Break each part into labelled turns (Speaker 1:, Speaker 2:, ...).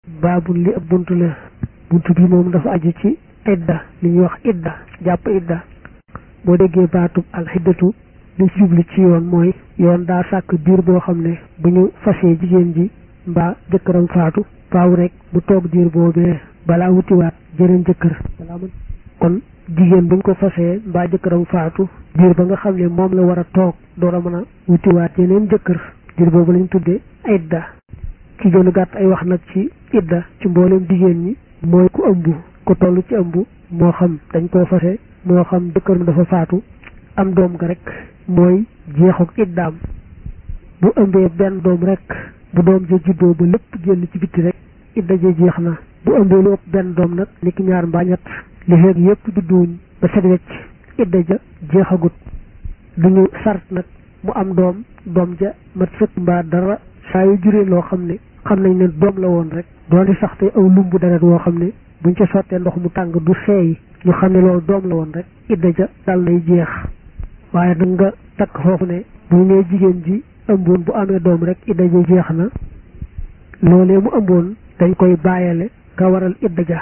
Speaker 1: baabul li ab bunt la bunt bi moom dafa aju ci idda li ñuy wax idda jàpp idda boo déggee baatub alxiddatu li ci jublu ci yoon mooy yoon daa sàkk diir boo xam ne bu ñu fasee jigéen ji mbaa jëkkëram faatu faaw rek mu toog diir boobee balaa wutiwaat jëriñ jëkkër balaa mën kon jigéen buñ ko fasee mbaa jëkkëram faatu diir ba nga xam ne moom la war a toog door a mën a wutiwaat yeneen jëkkër diir boobu lañ tuddee idda ci gënu gàtt ay wax nag ci idda ci mboolem jigéen ñi mooy ku ëmb ku toll ci ëmb moo xam dañ koo fase moo xam jëkkëram dafa faatu am doom ga rek mooy jeexuk iddaam bu ëmbee benn doom rek bu doom ja juddoo ba lépp génn ci bitti rek idda ja jeex na bu ëmbee lu ëpp benn doom nag niki ñaar mbaa ñett li feeg yépp judduwuñ ba set wecc idda ja jeexagut duñu sart nag mu am doom doom ja mat sëkk mbaa dara saa yu juree loo xam ne xam nañ ne doom la woon rek doon sax te aw lumbu deret woo xam ne buñ ca sottee ndox mu tàng du seey ñu xam ne loolu doom la woon rek idda ja dal nay jeex waaye da nga takk foofu ne bu nee jigéen ji ëmboon bu amee doom rek idda ja jeex na loolee mu ëmboon dañ koy bàyyale ka waral idda ja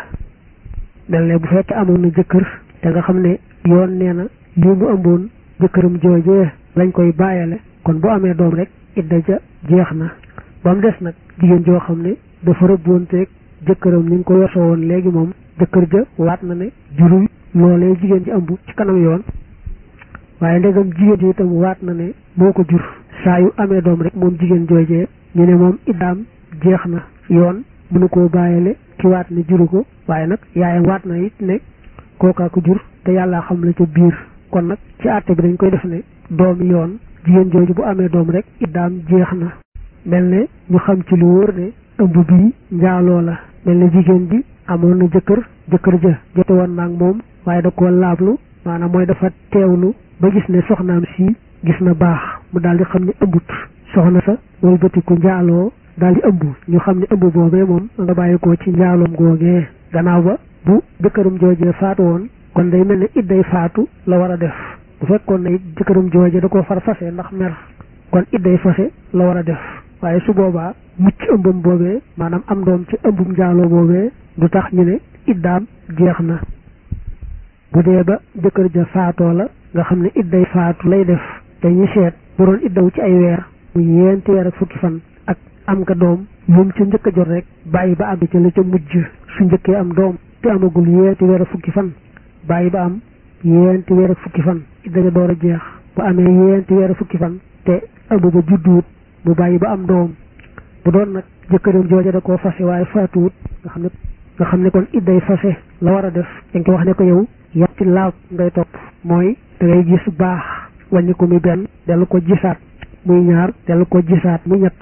Speaker 1: mel ne bu fekkee amoon na jëkkër te nga xam ne yoon nee na lii mu ëmboon jëkkëram joojee lañ koy bàyyale kon bu amee doom rek idda ja jeex na ba mu des nag jigéen joo xam ne dafa rëbboonteeg jëkkëram ni nga ko yosoo woon léegi moom jëkkër ja waat na ne jurul loolee jigéen ji ëmb ci kanam yoon waaye ndegam jigéen ji itam waat na ne moo ko jur saa yu amee doom rek moom jigéen joojee ñu ne moom iddaam jeex na yoon mënu koo bàyyile ki waat ne juru ko waaye nag yaayam waat na it ne kookaa ko jur te yàllaa xam la ca biir kon nag ci àtte bi dañ koy def ne doomi yoon jigéen jooju bu amee doom rek iddaam jeex na mel ne ñu xam ci lu wóor ne ëmb bii njaaloo la mel ne jigéen ji amoon na jëkkër jëkkër ja jote woon naag moom waaye da koo laablu maanaam mooy dafa teewlu ba gis ne soxnaam si gis na baax mu daal di xam ne ëmbut soxna sa wëlbatiku njaaloo daal di ëmb ñu xam ne ëmb boobee moom nga bàyyi ko ci njaaloom googee gannaaw ba bu jëkkëram joojee faatu woon kon day mel ne idday faatu la war a def bu fekkoon ne it jëkkëram joojee da koo far fase ndax mer kon idday fase la war a def waaye su boobaa mucc ëmbam boobee maanaam am doom ci ëmbum njaaloo boobee du tax ñu ne iddaam jeex na bu dee ba jëkkër ja faatoo la nga xam ne idday faatu lay def te ñu seet bu doon iddawu ci ay weer mu yéenti weer ak fukki fan ak am nga doom moom ca njëkk a jot rek bàyyi ba àgg ca la ca mujj su njëkkee am doom te amagul yéenti weer ak fukki fan bàyyi ba am yéenti weer ak fukki fan idda ja door a jeex bu amee yéenti weer ak fukki fan te ëmb ba judduwut mu bàyyi ba am doom bu doon nag jëkkëram jooja da koo fase waaye faatuwut nga xam ne nga xam ne kon idday fase la war a def dañ ko wax ne ko yow yetti laab ngay topp mooy da ngay gis baax wàññi ko muy benn dellu ko gisaat muy ñaar dellu ko gisaat muy ñett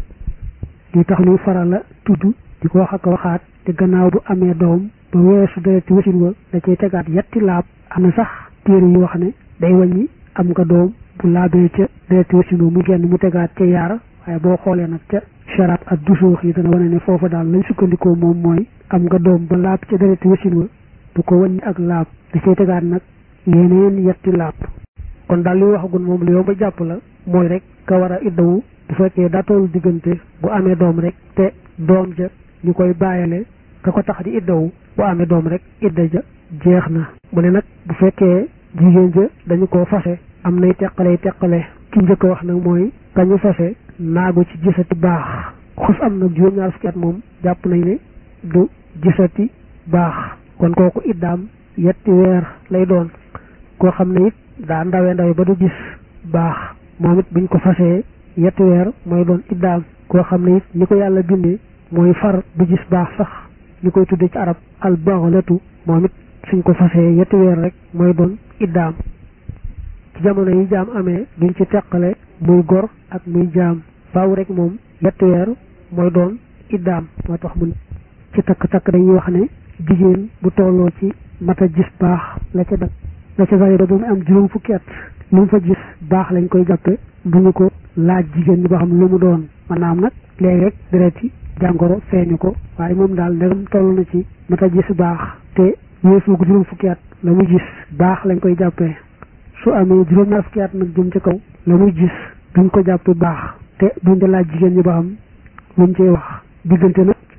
Speaker 1: li tax luy faral la tudd di ko wax ak waxaat te gannaaw bu amee doom ba weesu dereti wasin wa da cay tegaat yetti laab am na sax téere yu wax ne day wàññi am nga doom bu laabee ca dereti wasin wa mu génn mu tegaat ca yaar waaye boo xoolee nag ca sharab ak dusuux yi dana wane ne foofa daal lañ sukkandikoo moom mooy am nga doom ba laab ca dereti wasin wa bu ko wàññi ak laab da cay tegaat nag yeneen yetti laab kon daal li waxagul moom lu yomb a jàpp la mooy rek ka war a iddawu bu fekkee daa tollu diggante bu amee doom rek te doom ja ñu koy bàyyale ka ko tax di iddawu bu amee doom rek idda ja jeex na mu ne nag bu fekkee jigéen ja dañu koo fase am nay teqale teqale ki njëkk wax nag mooy kañu fase naagu ci gisati baax xus am nag juróom-ñaar fukki at moom jàpp nañ ne du gisati baax kon kooku iddaam yetti weer lay doon koo xam ne it daa ndawe ndawe ba du gis baax moom it buñ ko fasee yetti weer mooy doon iddaam koo xam ne it ni ko yàlla bindee mooy far du gis baax sax ñu koy tuddee ci arab al baghlatu moom it suñ ko fasee yetti weer rek mooy doon iddaam ci jamono yi jaam amee duñ ci teqale muy gor ak muy jaam faaw rek moom yetti weer mooy doon iddaam moo tax mun ci takk-takk dañuy wax ne jigéen bu tolloo ci mata gis baax la ca dak la ca zayo ba mu am juróom fukki at lu mu fa gis baax lañ koy jàppe bu ñu ko laaj jigéen ñi ba xam lu mu doon maanaam nag léegi rek dereti jàngoro feeñu ko waaye moom daal ndegam toll na ci mata gis baax te weesu ko juróom fukki at la muy gis baax lañ koy jàppee su amee juróom ñaar fukki at nag jëm ci kaw la muy gis duñ ko jàppe baax te duñ de laaj jigéen ñi ba xam luñ cey wax diggante nag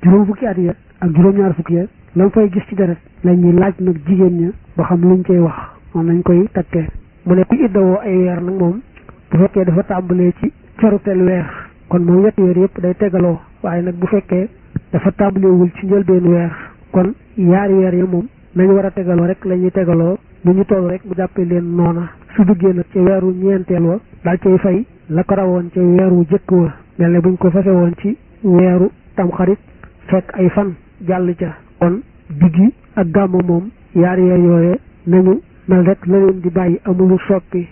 Speaker 1: juróom fukki at ya ak juróom-ñaar fukki ya la mu fay gis ci deret la ñuy laaj nag jigéen ña ba xam luñ cay wax moom nañ koy takkee mu ne ku iddawoo ay weer nag moom bu fekkee dafa tàmbalee ci coruteel weer kon moom wetti weer yëpp day tegaloo waaye nag bu fekkee dafa tàmbaleewul ci njëlbeen weer kon yaari weer ya moom nañu war a tegaloo rek la ñuy tegaloo lu ñu toll rek mu jàppee leen noona su duggee nag ca weeru ñeenteel wa daal cay fay la ko rawoon ca weeru jëkk wa mel ne buñ ko fase woon ci weeru tamxarit fekk ay fan jàll ca kon diggi ak gàmmu moom yaari weer yooye nañu mel rek la leen di bàyyi amulu soppi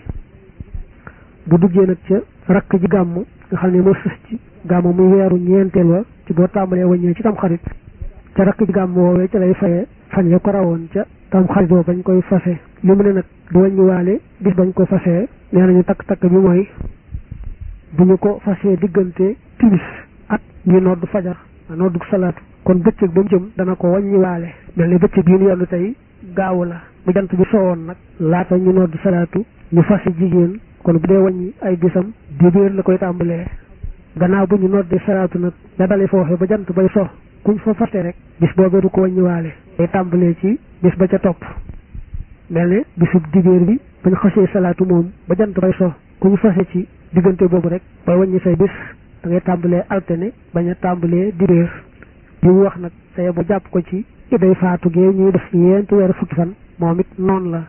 Speaker 1: bu duggee nag ca rakk ji gàmmu nga xam ne moo sës ci gàmmu muy weeru ñeenteel wa ci boo tàmbalee waññee ci tamxarit ca rakk ji gàmmu woowee ca lay faye fan ya ko rawoon ca tam xarit boo bañ koy fase li mu ne nag du wàññiwaale bis bañ ko fasee nee nañu takk-takk bi mooy bu ñu ko fasee diggante timis at ñu nodd fajar noddu salaatu kon bëccëg ba mu jëm dana ko wàññiwaale mel ni bëccëg yi ñu yendu tey gaawu la bu jant bi soowoon nag laata ñu nodd salaatu ñu fase jigéen kon bu dee wàññi ay bisam dibéer la koy tàmbalee gannaaw bu ñu noddee salaatu nag da dale foofe ba jant bay so kuñ fa fase rek bis boobee du ko wàññiwaale day tàmbalee ci bis ba ca topp mel ne bisub dibéer bi bañ xasee salaatu moom ba jant bay so ku ñu fase ci diggante boobu rek bay wàññi say bis da ngay tàmbalee altine bañ a tàmbalee dibéer bi mu wax nag saye ba jàpp ko ci iday faatu gee ñuy def yéenti weer fukki fan moom it noonu la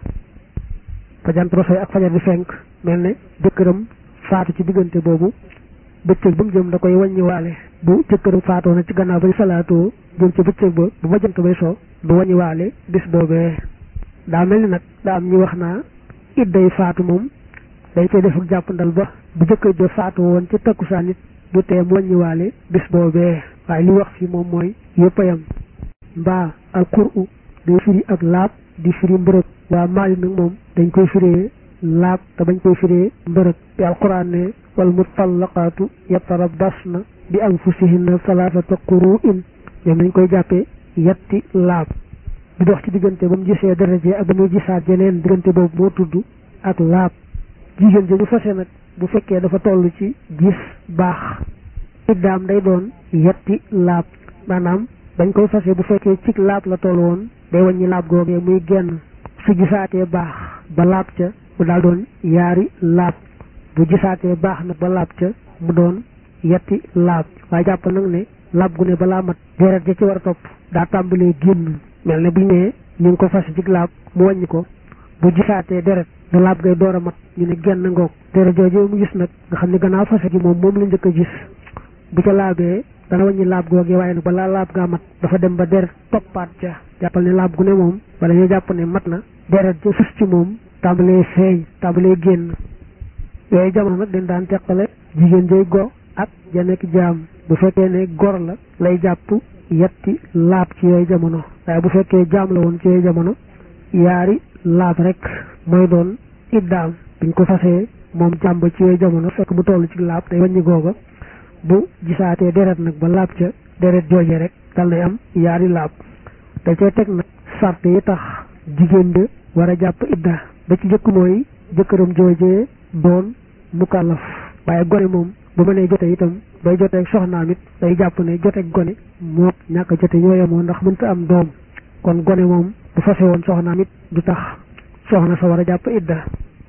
Speaker 1: ba jant ba soy ak fajar di fenk mel ne jëkkëram faatu ci diggante boobu bëccëg ba mu jëm da koy wàññiwaale bu jëkkëram faatoo na ci gannaaw bañ salaatoo jëm ci bëccëg ba bu ba jant bay so du wàññiwaale bis boobee daa mel ni nag daa am ñu wax naa idday faatu moom dañ koy def ak jàppandal ba bu jëkkër ja faatu woon ci takkusaan nit du tee mu wàññiwaale bis boobee waaye li wax fii moom mooy yëpp a yam mbaa al qur'u day firi ak laab di firi mbërëg waa maali nag moom dañ koy firee laab te bañ koy firee mbërëg bi alquran ne wal mutallaqaatu yatarabbasna bi anfusihinna salaasata quru'in ñoom dañ koy jàppee yetti laab bi dox ci diggante ba mu gisee daraje ak ba muy gisaat jeneen diggante boobu moo tudd ak laab jigéen ji ñu fase nag bu fekkee dafa toll ci gis baax iddaam day doon yetti laab maanaam dañ koy fase bu fekkee ci laab la toll woon day wàññi laab googee muy genn su gisaatee baax ba laab ca mu daal doon yaari laab bu gisaatee baax nag ba laab ca mu doon yetti laab waaye jàpp nag ne laab gu ne balaa mat deret ja ci war a topp daa tàmbalee génn mel ne bu ñu nee ñu ngi ko fase ci laab mu wàññi ko bu gisaatee deret da laab ngay door a mat ñu ne genn ngoog deret jooju mu gis nag nga xam ne gannaaw fase gi moom moom la njëkk a gis bu ca laabee dana wàññi laab googee waaye nag balaa laab gaa mat dafa dem ba deret toppaat ca jàppal ne laab gu ne moom wala ñu jàpp ne mat na deret ja sus ci moom tàmbalee feeñ tàmbalee génn yooyu jamono nag dañ daan teqale jigéen jay go ak ja nekk jaam bu fekkee ne gor la lay jàpp yetti laab ci yooyu jamono waaye bu fekkee jaam la woon ci yooyu jamono yaari laab rek mooy doon iddaam biñ ko fasee moom jaam ba ci yooyu jamono fekk mu toll ci laab day wàññi googa bu gisaatee deret nag ba laab ca deret jooje rek dal nay am yaari laab da cee teg nag sart yi tax jigéen de war a jàpp idda ba ci jëkk mooy jëkkëram joojee doon mukallaf waaye gone moom bu ma nee jote itam bay joteeg soxnaam it day jàpp ne joteeg gone moo ñàkk a jote ñoo yemoo ndax mënta am doom kon gone moom bu fase woon soxnaam it du tax soxna sa war a jàpp idda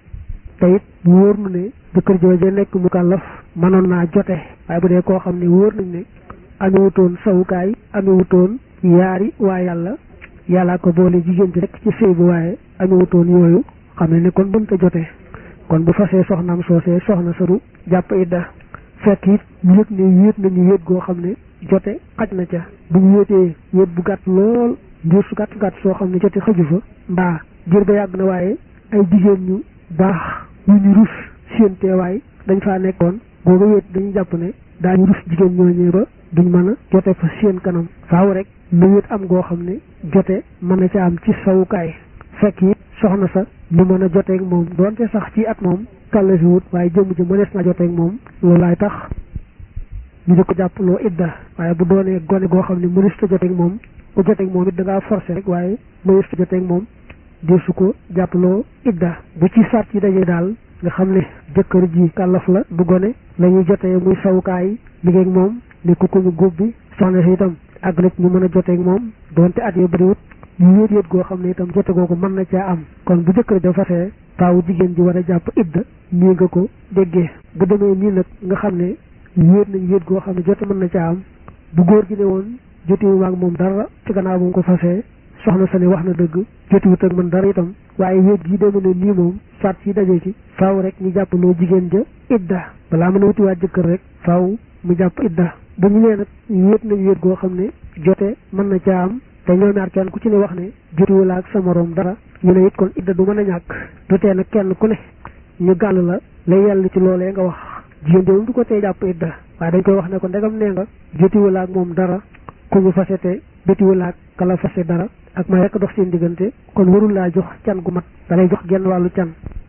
Speaker 1: te it wóor nu ne jëkkër jooje nekk mukallaf mënoon naa jote waaye bu dee koo xam ne wóor nañ ne amewutoon sawukaay amewutoon yaari waa yàlla yàllaa ko boole jigéen ci rek ci sëy bu waaye amewutoon yooyu xam ne ne kon mënta jote kon bu fasee soxnaam soosee soxna saru jàpp idda fekk it ñu yëg ne wéet nañu wéet goo xam ne jote xaj na ca bu ñu wéetee wéet bu gàtt lool ndiir su gàtt gàtt soo xam ne jote xaju fa mbaa diir ba yàgg na waaye ay jigéen ñu baax ñu ñu rus seen teewaay dañ faa nekkoon googa wéet dañuy jàpp ne daañu rus jigéen ñooñee ba duñ mën a jote fa seen kanam faaw rek lu wéet am goo xam ne jote mën na ca am ci sawukaay fekk it soxna sa ñu mën a joteeg moom doonte sax ci at moom kàlla si wut waaye jëmm ji mënees na joteeg moom loolu laay tax ñu di ko jàppaloo idda waaye bu doonee gone goo xam ne mënees ta joteeg moom ku joteeg moom it da ngaa forcé rek waaye mënees ta joteeg moom di su ko jàppaloo idda bu ci sart yi dajee daal nga xam ne jëkkër ji kàllaf la du gone la ñuy jotee muy sawukaay liggéey moom ne ku ko ñu góob bi soxna si itam àgg na ci ñu mën a joteeg moom donte at yu bëriwut ñu yéet yéet goo xam ne itam jote googu mën na caa am kon bu jëkkër ja fasee faaw jigéen ji war a jàpp idda nii nga ko déggee bu demee nii nag nga xam ne yéet nañ yéet goo xam ne jote mën na caa am bu góor gi ne woon jotiwu maag moom dara ci gannaaw bu mu ko fasee soxna sa ne wax na dëgg jotiwut ak man dara itam waaye wéet gi deme ne nii moom sart yi daje ci faaw rek ñu jàpp loo jigéen ja idda balaa mën a wutiwaat jëkkër rek faaw mu jàpp idda bu ñu nee nag wéet nañ wéet goo xam ne jote mën na caa am te ñoo ñaar kenn ku ci ne wax ne jotiwul ak sa moroom dara ñu ne it kon idda du mën a ñàkk du tee nag kenn ku ne ñu gàll la lay yàlla ci loolee nga wax jigéen joomu du ko tee jàpp idda waaye dañ koy wax ne ko ndegam nee nga jotiwul ak moom dara ku ñu fase te jotiwul ak kala fase dara ak may rekk dox seen diggante kon warul laa jox can gu mat da lay jox genn wàllu can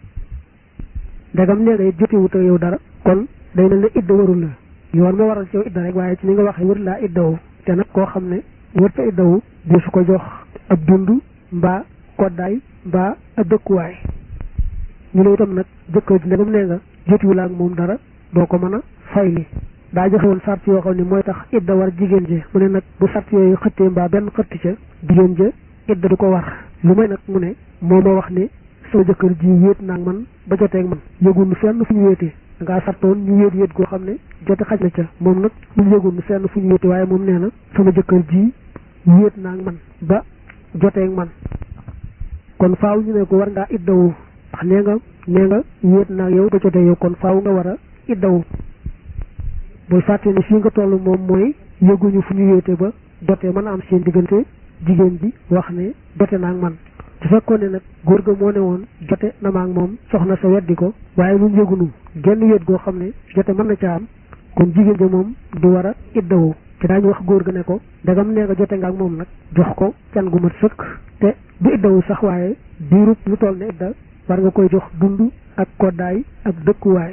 Speaker 1: ndegam nee nga it jotiwut ak yow dara kon day mel ne idda warul la yoon ma waral ci yow idda rek waaye ci ni nga waxee warul laa iddawu te nag koo xam ne wërta iddawu di su ko jox ab dund mbaa koddaay mbaa ab dëkkuwaay ñu ne itam nag jëkkër ji ndegam nee nga jotiwul ak moom dara doo ko mën a fay li daa joxe woon sart yoo xam ne mooy tax idda war jigéen ji mu ne nag bu sart yooyu xëttee mbaa benn xëtti ca jigéen ja idda du ko war lu may nag mu ne moo ma wax ne sama jëkkër ji wéet naag man ba joteeg man yëgunu fenn fu ñu wéetee da ngaa sartoon ñu wéet wéet goo xam ne jote xaj na ca moom nag ñu yëgunu fenn fu ñu wéetee waaye moom nee na sama jëkkër ji wéet naag man ba joteeg man kon faaw ñu ne ko war ngaa iddawu ndax nee nga nee nga wéet naag yow ba jotee yow kon faaw nga war a iddawu bul fàtte ne fii nga toll moom mooy yëguñu fu ñu wéete ba jotee mën a am seen diggante jigéen ji wax ne jote naag man su fekkoon ne nag góor ga moo ne woon jote na maag moom soxna sa weddi ko waaye ñun yëgunu genn wéet goo xam ne jote mën na ca am kon jigéen ja moom du war a iddawu te daañu wax góor ga ne ko ndegam nee nga jote nga ak moom nag jox ko can gu mat sëkk te du iddawu sax waaye diirub lu toll ne idda war nga koy jox dund ak koddaay ak dëkkuwaay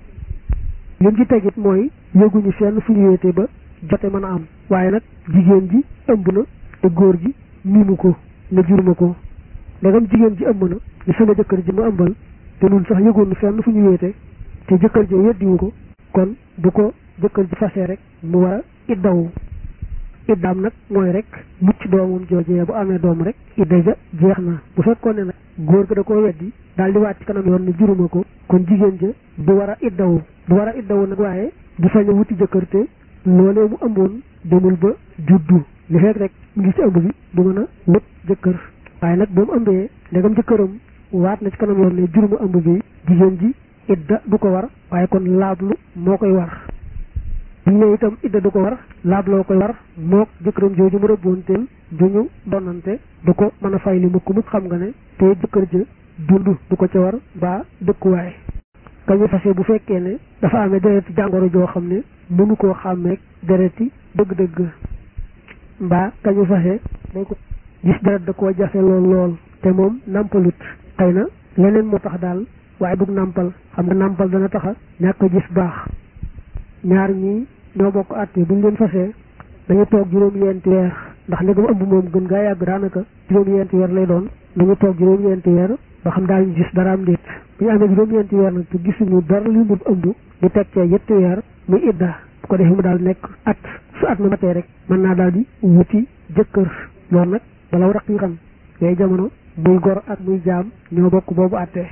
Speaker 1: lim ci tegit mooy yëguñu fenn fu ñu wéete ba jote mën a am waaye nag jigéen ji ëmb na te góor gi miimu ko ne juruma ko ndegam jigéen ji ëmb na ni sama jëkkër ji ma ëmbal te nun sax yëgoonu fenn fu ñu wéete te jëkkër ji weddiwu ko kon bu ko jëkkër ji fasee rek mu war a iddawu iddaam nag mooy rek mucc doomam joojee bu amee doom rek idda ja jeex na bu fekkoon ne nag góor ga da koo weddi daal di waat ci kanam yoon ne juruma ko kon jigéen ja du war a iddawu du war a iddawu nag waaye du sañ a wuti jëkkër te loolee mu ëmboon demul ba juddu li fekk rek mu ngi ci ëmb bi du mën a wut jëkkër waaye nag bu mu ëmbee ndegam jëkkëram waat na ci kanam yoon ne juruma ëmb bi jigéen ji idda du ko war waaye kon laablu moo koy war bu ñu ne itam idda du ko war laabloo koy war mook jëkkëram jooju mu rëbboonteel du ñu donante du ko mën a fay li mukk mukk xam nga ne te jëkkër ja dund du ko ca war ba dëkkuwaay kañu fase bu fekkee ne dafa amee dereti jàngoro joo xam ne mënu koo xàmmeek dereti dëgg-dëgg mbaa kañu fase day ko gis deret da koo jafe lool lool te moom nàmpalut xëy na leneen moo tax daal waaye dug nàmpal xam nga nàmpal dana taxa ñàkk gis baax ñaar ñii ñoo bokk àtte bu ñu leen fasee dañu toog juróom-ñeenti weer ndax ndegam ëmb moom gën gaa yàgg daanaka juróom-ñeenti weer lay doon nañu toog juróom-ñeenti weer ba xam daañu gis dara am déet bu ñu amee juróom-ñeenti weer nag te gisuñu dara lu mu ëmb di teg cee yetti weer muy idda bu ko defee mu daal nekk at su at ma matee rek mën naa daal di wuti jëkkër loolu nag bala raq yi xam yooyu jamono muy gor ak muy jaam ñoo bokk boobu àttee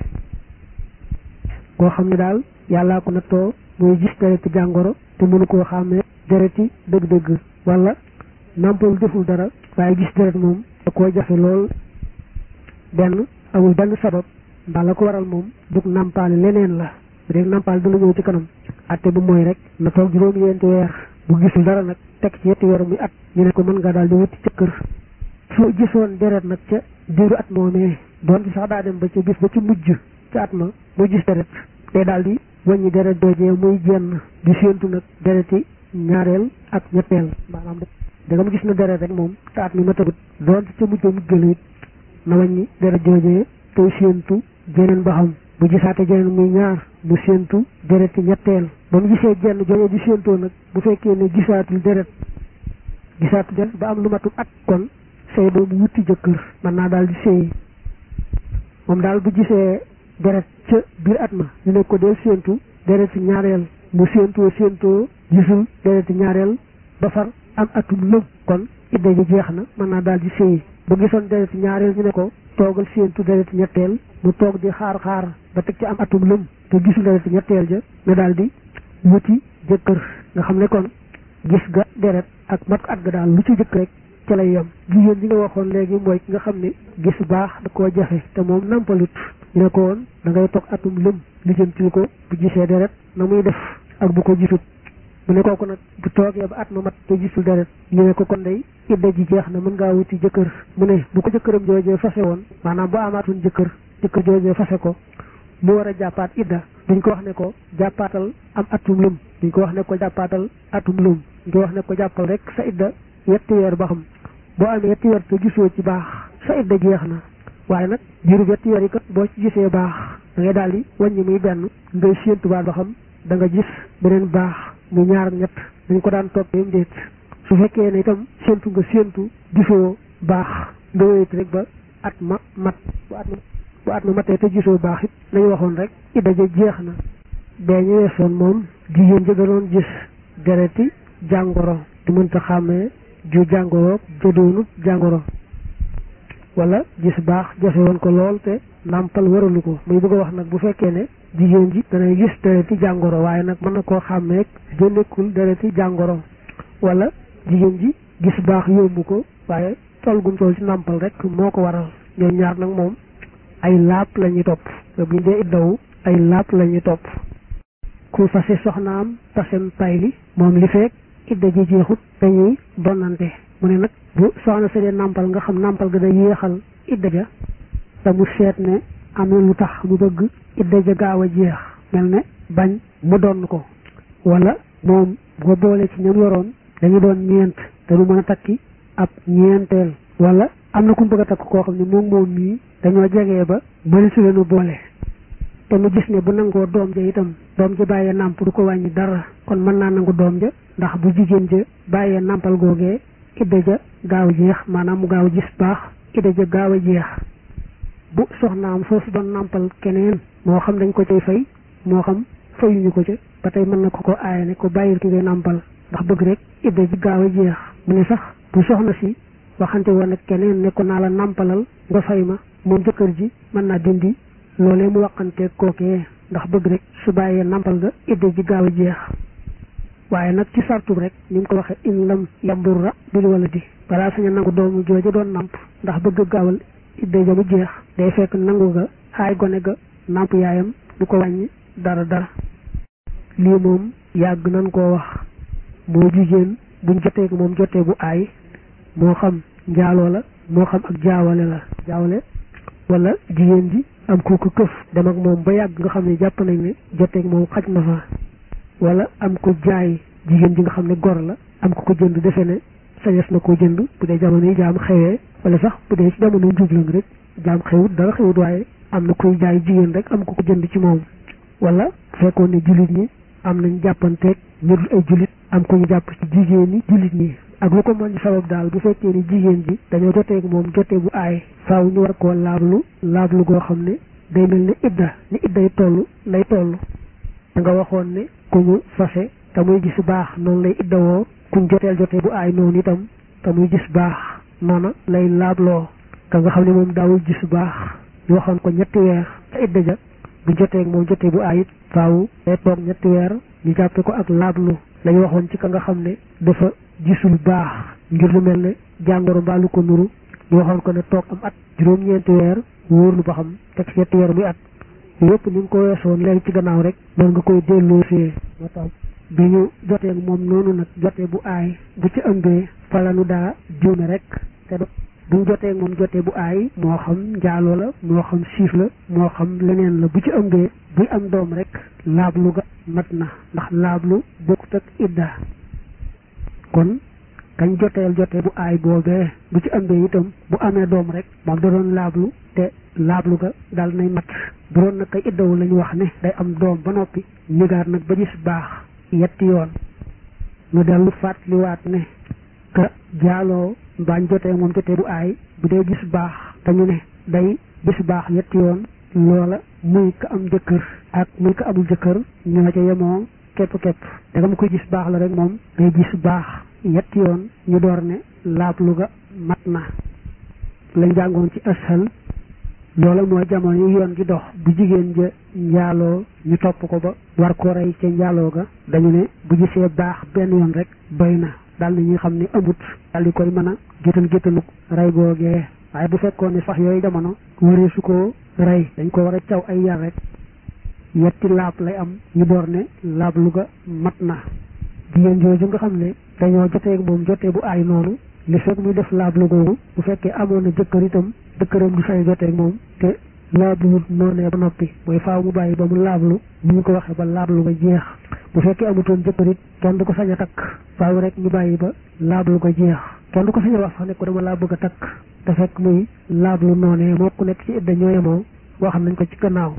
Speaker 1: koo xam ne daal yàllaa ko nattoo muy gis dereti jàngoro te mënu koo xàmmee dereti dëgg-dëgg wala nàmpal deful dara waaye gis deret moom da koo jafe lool benn amul benn sabab mbaa la ko waral moom dug nàmpaale leneen la bu dee nàmpaale dina ñëw ci kanam atte bu mooy rek na toog juróomi yenti weer bu gisul dara nag teg ci yetti weer muy at ñu ne ko mën nga daal di wuti ca kër soo gisoon deret nag ca diiru at moomee doon ci sax daa dem ba ca bis ba ci mujj ca at ma mu gis deret day daal di wàññi deret doojee muy jenn di séentu nag dereti ñaareel ak ñetteel maanaam dagam gis na deret rek moom te at mi ma tagut doon ci ca mujj ba mujjël it na wàññi deret joojee tey séentu jeneen ba xam bu gisaate jeneen muy ñaar mu séentu dereti ñetteel ba mu gisee jenn joojee di séentoo nag bu fekkee ne gisaatul deret gisaatul deret ba am lu matul at kon sëy boobu wuti jëkkër mën naa daal di sëy moom daal bu gisee deret ca biir at ma ñu ne ko dee séentu dereti ñaareel mu séentoo séentoo gisul dereti ñaareel ba far am atum lëm kon idda ji jeex na mën naa daal di sëyi bu gisoon deret ñaareel ñu ne ko toogal séentu deret ñetteel mu toog di xaar xaar ba teg ci am atum lëm te gisul deret ñetteel ja nga daal di wuti jëkkër nga xam ne kon gis ga deret ak mat at ga daal lu ci jëkk rek ca lay yem jigéen ji nga waxoon léegi mooy ki nga xam ne gis baax da koo jafe te moom nampalut ñu ne ko woon da ngay toog atum lëm lijjantil ko bu gisee deret na muy def ak bu ko gisut mu ne kooku nag bu toogee ba at ma mat te gisul deret ñu ne ko kon day idda ji jeex na mën ngaa wuti jëkkër mu ne bu ko jëkkëram joojee fase woon maanaam bu amaatoon jëkkër jëkkër joojee fase ko mu war a jàppaat idda duñ ko wax ne ko jàppaatal am atum lum duñ ko wax ne ko jàppaatal atum lum duñ ko wax ne ko jàppal rek sa idda yetti weer ba xam boo amee yetti weer te gisoo ci baax sa idda jeex na waaye nag diiru yetti weer yi kat boo ci gisee baax da ngay daal di wàññi muy benn ngay séentuwaat ba xam da nga gis beneen baax mu ñaar ñett dañ ko daan toppee déet su fekkee ne itam séentu nga séentu gisoo baax nga wéyit rek ba at ma mat bu at ma bu at ma matee te gisoo baax it nañu waxoon rek idda ja jeex na bee ñu weesoon moom jigéen ja doon gis dereti jàngoro di mënta xàmmee ju jàngoro jodoonut jàngoro wala gis baax jafe woon ko lool te nàmpal waralu ko muy bëgg a wax nag bu fekkee ne jigéen ji danay gis dereti jàngoro waaye nag mën na koo xàmmee génnekul dereti jàngoro wala jigéen ji gis baax yóbbu ko waaye tool gum tool ci nàmpal rek moo ko waral ñoom ñaar nag moom ay laab la ñuy topp te buñ dee iddawu ay laab la ñuy topp ku fase soxnaam tasem payli moom li fekk idda ji jeexut dañuy donnante mu ne nag bu soxna sa dee nàmpal nga xam nàmpal ga day yéexal idda ja te mu seet ne am na lu tax mu bëgg idda ja gaaw a jeex mel ne bañ mu donn ko wala moom boo boole ci ñoom yoroon dañu doon ñeent te du mën a takki ab ñeenteel wala am na ku mu bëgg a takk koo xam ne moom moom mii dañoo jegee ba mëni su leenu boole te mu gis ne bu nangoo doom ja itam doom ja bàyyee nàmp du ko wàññi dara kon mën naa nangu doom ja ndax bu jigéen ja bàyyee nàmpal googee idda ja gaaw jeex maanaam mu gaaw gis baax idda ja gaaw a jeex bu soxnaam foofu doon nàmpal keneen moo xam dañ ko cay fay moo xam fayuñu ko ca ba tey mën na ko ko aaya ne ko bàyyil ki ngay nàmpal ndax bëgg rek idda ji gaaw a jeex mu ne sax bu soxna si waxante woon ak keneen ne ko naa la nàmpalal nga fay ma moom jëkkër ji mën naa dindi loolee mu waxante kookee ndax bëgg rek su bàyyee nàmpal nga idda ji gaaw a jeex waaye nag ci sartu rek ni mu ko waxee in lam yamburra bil waladi balaa saña nangu doomu jooja doon nàmp ndax bëgg gaawal idda ja mu jeex day fekk nangu ga xaay gone ga nàmp yaayam du ko wàññi dara dara lii moom yàgg nañ koo wax moo jigéen buñ jotee moom jotee bu aay moo xam njaaloo la moo xam ak jaawale la jaawale wala jigéen ji am ku ko këf dem ak moom ba yàgg nga xam ne jàpp nañ ne joteeg moom xaj na fa wala am ko jaay jigéen ji nga xam ne gor la am ko ko jënd defe ne sañes na koo jënd bu dee jamono yi jaam xewee wala sax bu dee ci jamono njublang rek jaam xewut dara xewut waaye am na koy jaay jigéen rek am ko ko jënd ci moom wala fekkoon ne jullit ñi am nañ jàppanteeg ñu dul ay jullit am ko ñu jàpp ci jigéen ñi jullit ñi ak lu ko mën di sabab daal bu fekkee ni jigéen ji dañoo joteeg moom jotee bu aay faaw ñu war koo laablu laablu goo xam ne day mel ne idda ni idday toll lay toll da nga waxoon ne ku ñu fase te muy gis baax noonu lay iddawoo kuñ joteel jotee bu aay noonu itam te muy gis baax noona lay laabloo ka nga xam ne moom daawul gis baax ñu waxoon ko ñetti weer te idda ja bu jotee moom jotee bu aay it faaw day toog ñetti weer ñu jàppe ko ak laablu lañu waxoon ci ka nga xam ne dafa gisul baax ngir lu mel ne jàngoro mbaa lu ko nuru ñu waxoon ko ne toog am at juróom-ñeenti weer wóorlu ba xam teg ci ñetti weer muy at yëpp ni nga ko weesoon léegi ci gannaaw rek noonu nga koy delloo fee moo tax bi ñu jotee moom noonu nag jotee bu aay bu ci ëmbee falanu daa juume rek te bu ñu jotee moom jotee bu aay moo xam njaaloo la moo xam siif la moo xam leneen la bu ci ëmbee buy am doom rek laablu ga mat na ndax laablu bokkut ak idda kon kañ joteel jotee bu aay boobee bu ci ëmbee itam bu amee doom rek moom da doon laablu te laablu ga daal nay mat bu doon nag kay iddawu la ñu wax ne day am doom ba noppi nigaat nag ba gis baax yetti yoon ñu dellu fàttaliwaat ne ka jaaloo mbaañ jotee moom jotee bu aay bu dee gis baax te ñu ne day gis baax yetti yoon loola muy ka am jëkkër ak muy ka amul jëkkër ñoo ca yemoo képp képp da nga koy gis baax la rek moom day gis baax yetti yoon ñu door ne laablu ga mat na lañ jàngoon ci ashal loola mooy jamono yi yoon gi dox bu jigéen ja njaaloo ñu topp ko ba war ko rey ca njaaloo ga dañu ne bu gisee baax benn yoon rek doy na daal na ñuy xam ne amut daal di koy mën a géttan géttanuk rey googee waaye bu fekkoon ne sax yooyu jamono waree su ko rey dañ ko war a caw ay yar rek yetti laab lay am ñu door ne laab lu ga mat na jigéen jooju nga xam ne dañoo jotee moom jotee bu aay noonu li fekk muy def laab lu googu bu fekkee amoon na jëkkër itam jëkkëram du say jotee moom te laabluwut noonee ba noppi mooy faaw mu bàyyi ba mu laablu ni ñu ko waxee ba laablu ga jeex bu fekkee amutoon jëkkër it kenn du ko sañ a takk faaw rek ñu bàyyi ba laablu ga jeex kenn du ko sañ a wax sax ne ko dama laa bëgg a takk te fekk muy laablu noonee moo ku nekk ci idda ñoo yemoo boo xam nañ ko ci gannaaw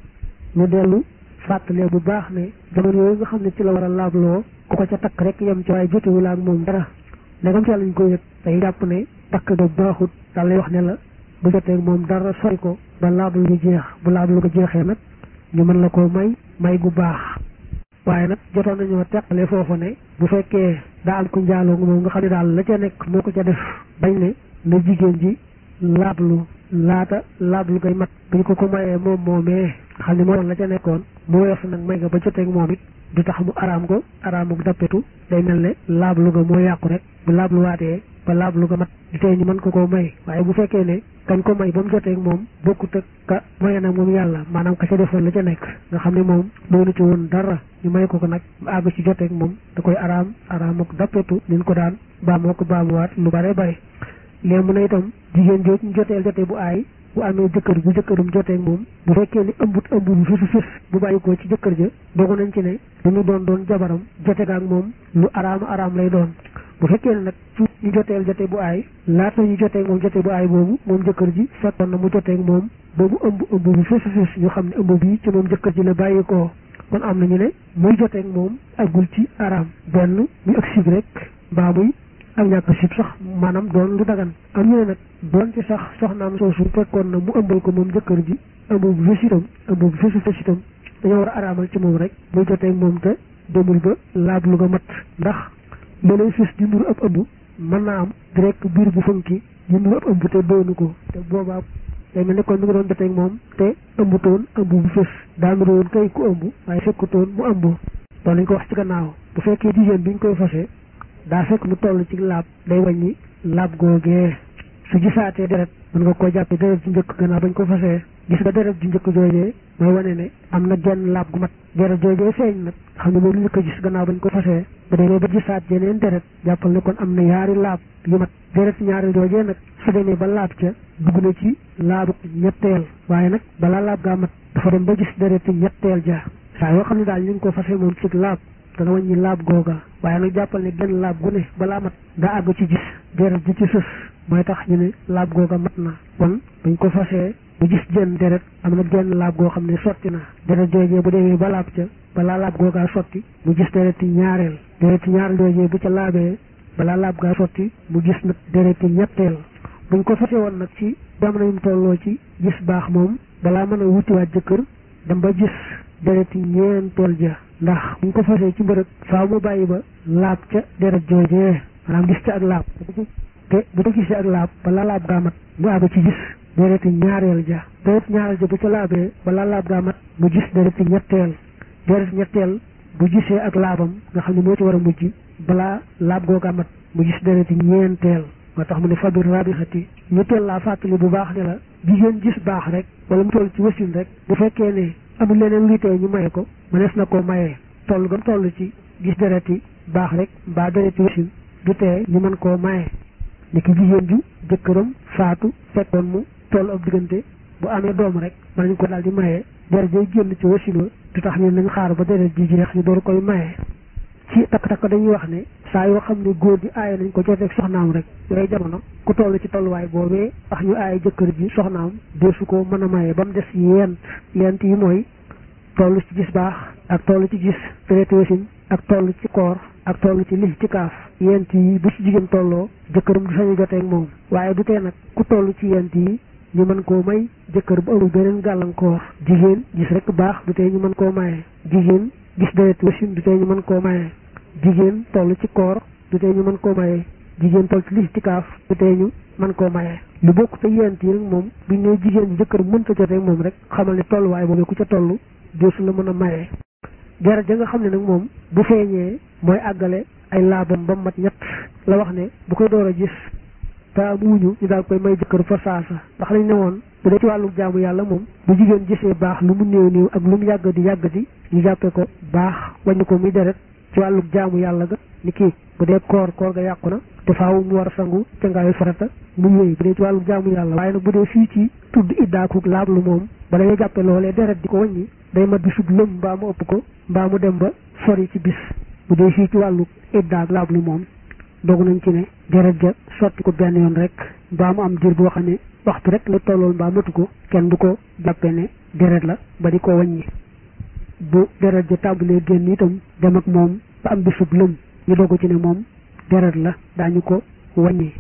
Speaker 1: ñu dellu fàttalee bu baax ne jamono yooyu nga xam ne ci la war a laabloo ku ko ca takk rek yem ci waaye jotewul ak moom dara ndegam ci lañ ko yëg day jàpp ne takk ga baaxut daal lay wax ne la bu jotee moom dara sori ko ba laablu gi jeex bu laablu ko jeexee nag ñu mën la koo may may gu baax waaye nag jotoon nañoo teqale foofu ne bu fekkee daa am ku njaaloo moom nga xam ne daal la ca nekk moo ko ca def bañ ne na jigéen ji laablu laata laablu koy mat buñ ko ko mayee moom moomee xam ne moo doon la ca nekkoon mu weesu nag may nga ba joteeg moom it du tax mu araam ko araamuk dappetu day mel ne laablu ga moo yàqu rek bu laablu waatee ba laablu ga mat di tey ñu mën ko koo may waaye bu fekkee ne kañ ko may ba mu joteeg moom bokkut ak ka maye nag moom yàlla maanaam ka ca defoon la ca nekk nga xam ne moom doonu ci woon dara ñu may ko ko nag mu àgg ci joteeg moom da koy araam araamuk dappetu liñ ko daan baamoo ko baamuwaat lu bare bare léegi mu ne itam jigéen jooju ñu joteel jotee bu aay bu amee jëkkër bu jëkkërum joteeg moom bu fekkee ni ëmbut ëmb bu fisu fis bu bàyyi ko ci jëkkër ja dogu nañ ci ne dañu doon doon jabaram joteeg ak moom lu araam araam lay doon bu fekkee ne nag su ñu joteel jotee bu aay laata ñu joteeg moom jotee bu aay boobu moom jëkkër ji fekkoon na mu joteeg moom boobu ëmb ëmb bu fisu fis ñu xam ne ëmb bii ci moom jëkkër ji la bàyyi ko kon am nañu ne muy joteeg moom agul ci araam benn muy ak sib rek mbaa muy ak ñàkk sib sax maanaam doon lu dagan am ñu ne nag doon ci sax soxnaam soosu fekkoon na mu ëmbal ko moom jëkkër ji ëmb bu fës itam ëmb bu fësu fës itam dañoo war a araamal ci moom rek muy jotee moom te demul ba laablu ga mat ndax loolay fës di nuru ab ëmb mën naa am direct biir bu funki di nuru ab ëmb te doonu ko te boobaa day mel ne kon mi nga doon jotee moom te ëmbutoon ëmb bu fës daa nuru woon kay ku ëmb waaye fekkutoon mu ëmb loolu lañ ko wax ci gannaaw bu fekkee jigéen bi ñu koy fasee daa fekk mu toll ci laab day wàññi laab googee su gisaatee deret mën nga koo jàppee deret ju njëkk gannaaw bañ ko fasee gis nga deret ju njëkk joojee mooy wane ne am na genn laab gu mat deret joojee feeñ nag xam ne moom lu njëkk a gis gannaaw bañ ko fasee ba demee ba gisaat yeneen deret jàppal ne kon am na yaari laab yu mat deret ñaari joojee nag su demee ba laab ca dugg na ci laabu ñetteel waaye nag balaa laab gaa mat dafa dem ba gis deret ñetteel ja saa yoo xam ne daal ñu ngi ko fasee moom ci laab dana wàññi laab googa waaye nag jàppal ne genn laab gu ne balaa mat daa àgg ci gis deret ji ci sës mooy tax ñu ne laab googa mat na kon buñ ko fasee bu gis jenn deret am na genn laab goo xam ne sotti na deret joojee bu demee ba laab ca balaa laab googaa sotti mu gis deret yi ñaareel deret yi ñaareel joojee bu ca laabee balaa laab gaa sotti mu gis nag deret yi ñetteel buñ ko fasee woon nag ci jamono yum tolloo ci gis baax moom balaa mën a wutiwaat jëkkër dem ba gis deret yi ñeenteel ja ndax buñ ko fasee ci mbërëg faaw mu bàyyi ba laab ca deret joojee maanaam gis ca ak laab te bu ko gisee ak laab balaa laab gaa mat mu àgg ci gis dereti ñaareel ja deret ñaareel ja bu ca laabee balaa laab gaa mat mu gis dereti ñetteel deret ñetteel bu gisee ak laabam nga xam ne moo ci war a mujj balaa laab googaa mat mu gis dereti ñeenteel moo tax mu ne fabir rabixati ñu teel laa fàttali bu baax ne la jigéen gis baax rek wala mu toll ci wasin rek bu fekkee ne amul leneen luy tey ñu maye ko mënees na koo mayee toll gam toll ci gis dereti baax rek mbaa dereti wasin du tee ñu mën koo maye ni ki jigéen ju jëkkëram faatu fekkoon mu toll ab diggante bu amee doom rek mën nañu ko daal di maye deret jay génn ci wasin wa du tax ñu nañ xaar ba deret ji jeex ñu door koy maye ci takk-takk dañuy wax ne saa yoo xam ne góor gi aaye nañ ko joteeg soxnaam rek yooyu jamono ku toll ci tolluwaay boobee tax ñu aaye jëkkër ji soxnaam deesu ko mën a maye ba mu des yent yent yi mooy toll ci gis baax ak toll ci gis deret wasin ak toll ci koor ak toll ci li ci kaaf yent yi bu ci jigéen tolloo jëkkëram du sañu joteeg moom waaye du tee nag ku toll ci yent yi ñu mën koo may jëkkër bu amul beneen gàllankoor jigéen gis rek baax du tee ñu mën koo maye jigéen gis deret wasin du tee ñu mën koo maye jigéen toll ci koor du tee ñu mën koo mayee jigéen toll ci listikaaf du tee ñu mën koo mayee lu bokk te yent yi nag moom buñ ne jigéen ji jëkkër mënta jotee moom rek xamal ne tolluwaay boobu ku ca toll deesu la mën a mayee deret ja nga xam ne nag moom bu feeñee mooy àggale ay laabam ba mat ñett la wax ne bu koy door a gis te amuñu ñu daal koy may jëkkër fa saasa ndax lañ ne woon bu dee ci wàllu jaamu yàlla moom bu jigéen gisee baax lu mu néew néew ak lu mu yàggati yàggati ñu jàppee ko baax wàññi ko muy deret ci wàllu jaamu yàlla ga ni kii bu dee koor koor ga yàqu na te faaw mu war a sangu ca ngaayu farata muy wéy bu dee ci wàllu jaamu yàlla waaye nag bu dee fii ci tudd iddaaku laablu moom bala ñuy jàppe loolee deret di ko wàññi day mat bi sub lëm mbaa mu ëpp ko mbaa mu dem ba sori ci bis bu dee fii ci wàllu iddaak laablu moom dogu nañ ci ne deret ja sotti ko benn yoon rek mbaa mu am diir boo xam ne waxtu rek la tollool mbaa matu ko kenn du ko jàppe ne deret la ba di ko wàññi bu deret ja tàmbalee génn itam dem ak moom ba am bisub lëm ñu dogu ci ne moom deret la daañu ko wàññi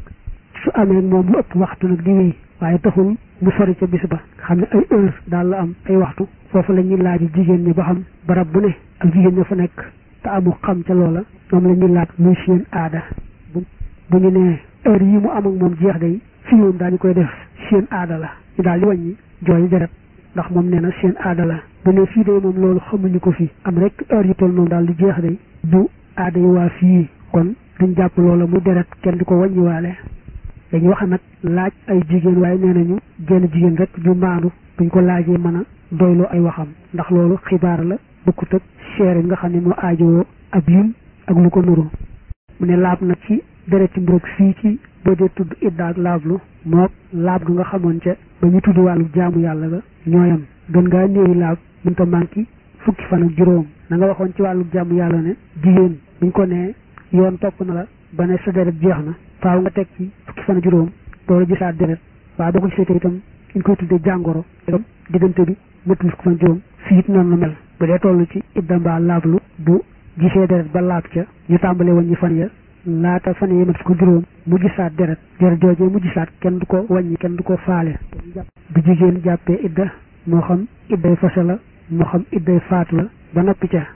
Speaker 1: su amee moom lu ëpp waxtu nag di wéy waaye taxul mu sori ca bis ba xam ne ay heure daal la am ay waxtu foofu la ñuy laaj jigéen ñi ba xam barab bu ne ak jigéen ña fa nekk te amu xam ca loola moom la ñuy laaj muy seen aada bu bu ñu nee heure yi mu am ak moom jeex day fi moom daañu koy def seen aada la ñu daal di wàññi jooy deret ndax moom nee na seen aada la bu ne fii day moom loolu xamuñu ko fi am rek heure yi toll moom daal di jeex day du aada yi waa fii kon duñ jàpp loola mu deret kenn di ko wàññiwaale dañuy wax nag laaj ay jigéen waaye nee nañu jenn jigéen rek ju maandu buñ ko laajee mën a doyloo ay waxam ndax loolu xibaar la bokkut ak seere nga xam ne moo aajowoo ab lim ak lu ko nuru mu ne laab nag ci deret ci mburug fii ci boo dee tudd idda ak laablu mook laab ga nga xamoon ca ba ñu tudd wàllu jaamu yàlla ga ñooyam gën ngaa néewi laab mënta manqué fukki fan ak juróom na nga waxoon ci wàllu jaamu yàlla ne jigéen buñ ko nee yoon topp na la ba ne sa deret jeex na faaw nga teg ci fukki fan ak juróom door a gisaat deret waaye boo ko gisee itam ñu koy tuddee jàngoro itam diggante bi mëtul fukki fan ak juróom fii it noonu la mel bu dee toll ci idda mbaa laablu bu gisee deret ba laab ca ñu tàmbalee woon ñi fan ya laata fan yi mat fukk juróom mu gisaat deret deret joojee mu gisaat kenn du ko wàññi kenn du ko faale bu jigéen jàppee idda moo xam idday fase la moo xam idday faatu la ba noppi ca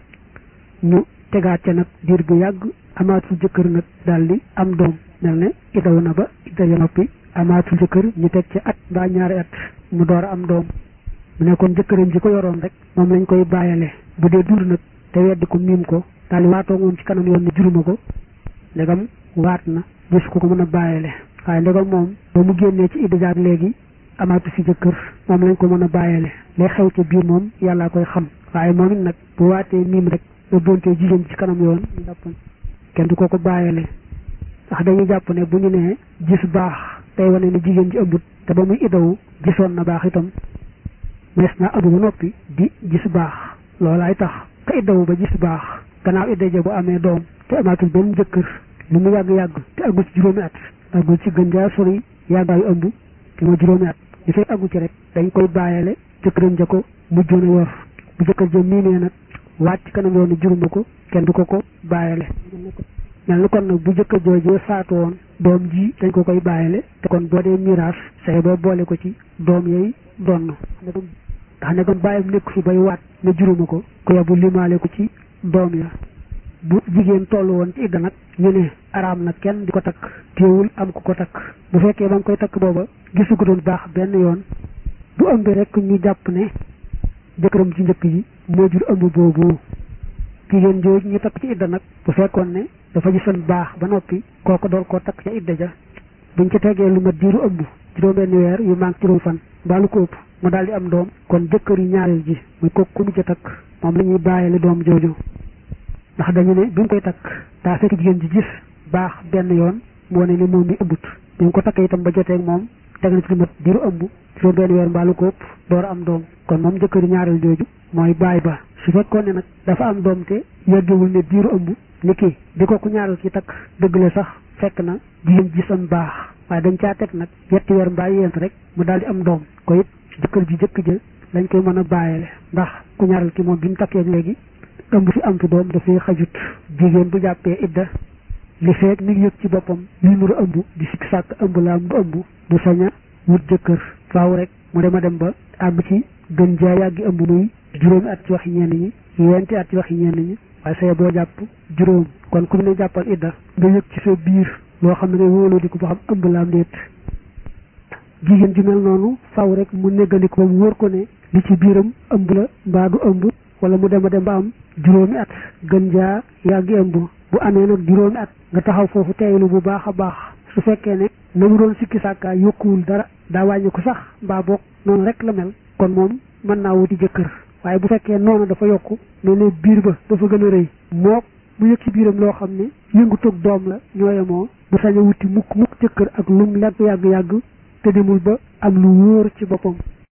Speaker 1: ñu tegaat ca nag diir bu yàgg amaatul jëkkër nag daal di am doom mel ne iddaw na ba idda ya noppi amaatul jëkkër ñu teg ca at mbaa ñaari at mu door a am doom mu ne kon jëkkëram ji ko yoroon rek moom lañ koy bàyyale bu dee dund nag te weddi ko miim ko daal di waatoo moom ci kanam yoon ne juruma ko ndegam waat na gis ko ko mën a bàyyile waaye ndegam moom ba mu génnee ci idda jaag léegi amaatu fi jëkkër moom lañ ko mën a bàyyile lay xew ca biir moom yàllaa koy xam waaye moom it nag bu waatee miim rek ba bontee jigéen ci kanam yoon kenn du ko ko bàyyile ndax dañuy jàpp ne bu ñu nee gis baax tey wane ne jigéen ji ëmbut te ba muy iddawu gisoon na baax itam mees na ëmb ba noppi di gis baax loolaay tax ka iddawu ba gis baax gannaaw idda ja bu amee doom te amaatul benn jëkkër lu mu yàgg-yàgg te agul ci juróomi at agul ci gën jaa sori yàggaayu ëmb te moo juróomi at li fay aggu ci rek dañ koy bàyyale jëkkëram ja ko mujjoon a yor bu jëkkër ja miinee nag waat ci kanam yoon juruma ko kenn du ko ko bàyyale mel ni kon nag bu jëkkër joojee faatu woon doom ji dañ ko koy bàyyale te kon boo dee miraas say boo boole ko ci doom yooyu donn ndax ne kon bàyyam nekk fi bay waat ne juruma ko ku yabu limaale ko ci doom ya bu jigéen toll woon ci idda nag ñu ne araam na kenn di ko takk téewul am ku ko takk bu fekkee ba nga koy takk booba gisu ko doon baax benn yoon bu ëmbee rek ñu jàpp ne jëkkëram ci njëkk ji moo jur ëmb boobu jigéen jooju ñu takk ci idda nag bu fekkoon ne dafa gisoon baax ba noppi kooku door koo takk ca idda ja buñ ca tegee lu mat diiru ëmb juróom benn weer yu manque juróom fan mbaa lu ko ëpp mu daal di am doom kon jëkkër yu ñaareel ji muy kooku ku mujj a takk moom la ñuy bàyyile doom jooju ndax dañu ne bi mu koy takk daa fekk jigéen ji gis baax benn yoon moo ne ni moom mi ëmbut bi mu ko takk itam ba jotee ak moom teg na ci lu mat diiru ëmb juróom benn weer mbaa lu ko ëpp door am doom kon moom jëkkër yu ñaareel jooju mooy baay ba su fekkoon ne nag dafa am doom te yeggewul ne diiru ëmb ni kii di ko ku ñaareel ci takk dëgg la sax fekk na jigéen gisoon baax waaye dañ caa teg nag yetti weer mbaa yent rek mu daal di am doom ko it jëkkër ji jëkk ja lañ koy mën a bàyyile ndax ku ñaareel ki moom bi mu takkee léegi ëmb fi am fi doom dafay xajut jigéen bu jàppee idda li feeg mi ngi yëg ci boppam li nuru ëmb di sikk sàkk ëmb la am du ëmb du sañ a wut jëkkër faaw rek mu dem a dem ba àgg ci gën jaa yàggi ëmb muy juróomi at ci waxi ñenn ñi yenti at ci waxi ñenn ñi waaye saye boo jàpp juróom kon ku ñu ne jàppal idda nga yëg ci sa biir loo xam ne ngay wóoloo di ko ba xam ëmb la am déet jigéen ju mel noonu faw rek mu néggandiku ba mu wóor ko ne li ci biiram ëmb la mbaa du ëmb wala mu dem a dem ba am juróomi at gën jaa yàggi ëmb bu amee nag juróomi at nga taxaw foofu teeylu bu baax a baax su fekkee ne na mu doon sikki sàkkaa yokkuwul dara daa wàññi ko sax mbaa boog noonu rek la mel kon moom mën naa wuti jëkkër waaye bu fekkee noonu dafa yokku mel ne biir ba dafa gën a rëy mook mu yëg ci biiram loo xam ne yëngu toog doom la ñooyemoo bu sañ a wuti mukk mukk jëkkër ak lum lekk yàgg-yàgg te demul ba am lu wóor ci boppam